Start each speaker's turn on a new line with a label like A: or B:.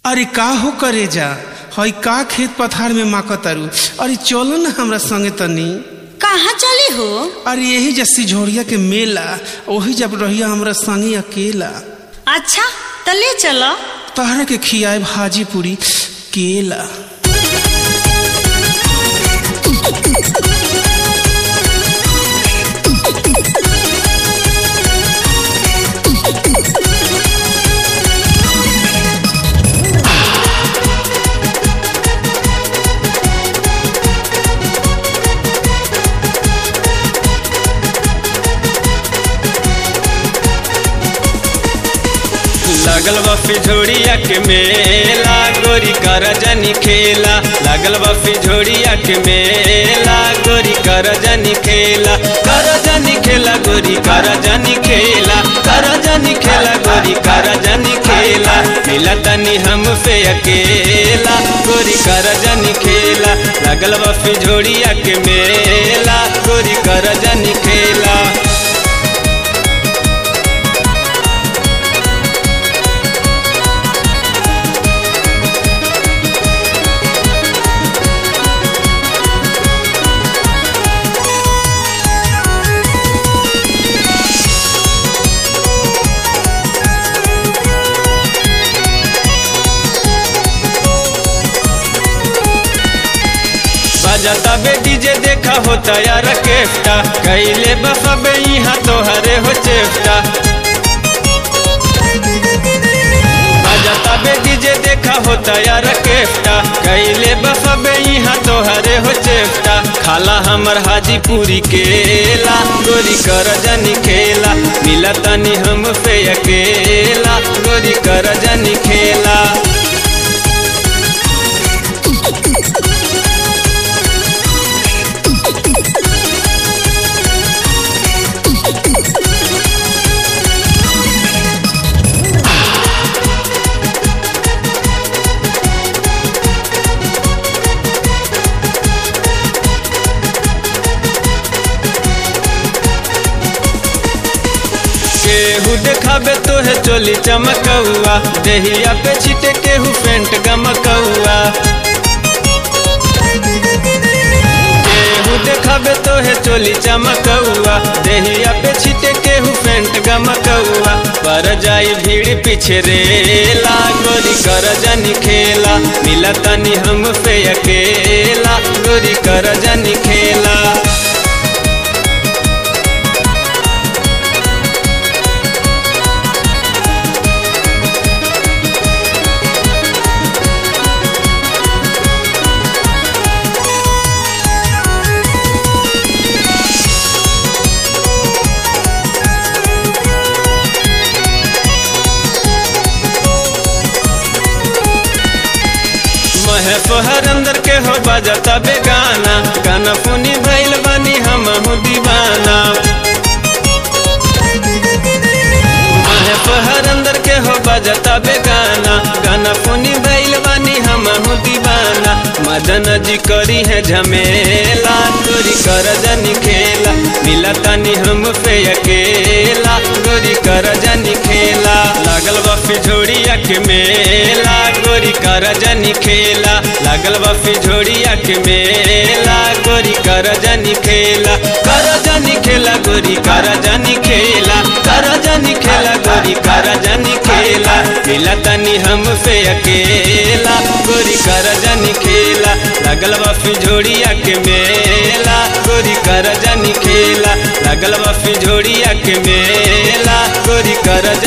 A: अरे का हो करे जा हई का खेत पथार में माक तारू अरे चलो ना हमरा संगे तनी
B: कहाँ चली हो
A: अरे यही जैसी झोड़िया के मेला वही जब रहिया हमरा संगे अकेला
B: अच्छा तो ले चलो
A: तहरा के खियाए भाजी पूरी केला
C: लागल बा फिझोड़िया के मेला गोरी कर जनी खेला लागल बा फिझोड़िया के मेला गोरी कर जनी खेला कर जनी खेला गोरी कर जनी खेला कर जनी खेला गोरी कर जनी खेला मिला तनी हम पे अकेला गोरी कर जनी खेला लागल बा फिझोड़िया के मेला गोरी कर जनी खेला बजाता बे डीजे देखा होता यार केफ्टा कैले बफबे यहाँ तो हरे हो चेफ्टा बजाता बे डीजे देखा होता यार केफ्टा कैले बफबे यहाँ तो हरे हो चेफ्टा खाला हमर हाजीपुरी केला गोरी कर जनी खेला मिला तनी हम पे अकेला गोरी कर जनी खेला केहू देखाबे तो है चोली चमकौआ देहिया पे छिटे केहू पेंट गमकौआ केहू देखाबे तो है चोली चमकौआ देहिया पे छिटे केहू पेंट गमकौआ पर जाई भीड़ पीछे रेला गोरी कर जनी खेला मिला तनी हम पे अकेला गोरी कर जनी खेला महे तोहर अंदर के हो बजता बेगाना गाना पुनी भैल बनी हम दीवाना महे तोहर अंदर के हो बजता बेगाना गाना पुनी भैल बनी हम दीवाना मदन जी करी है झमेला गोरी कर जनी खेला मिला तनी हम पे अकेला गोरी कर जनी खेला लागल बा फिझोड़िया के मेला गोरी कर जनी खेला लागल बा फिझोड़िया के मेला गोरी कर जनी खेला कर जनी खेला गोरी कर जनी खेला कर जनी खेला गोरी कर जनी खेला मिला तनी हम पे अकेला गोरी कर जनी खेला लागल बा फिझोड़िया के मेला गोरी कर जनी खेला लागल बा फिझोड़िया के मेला गोरी कर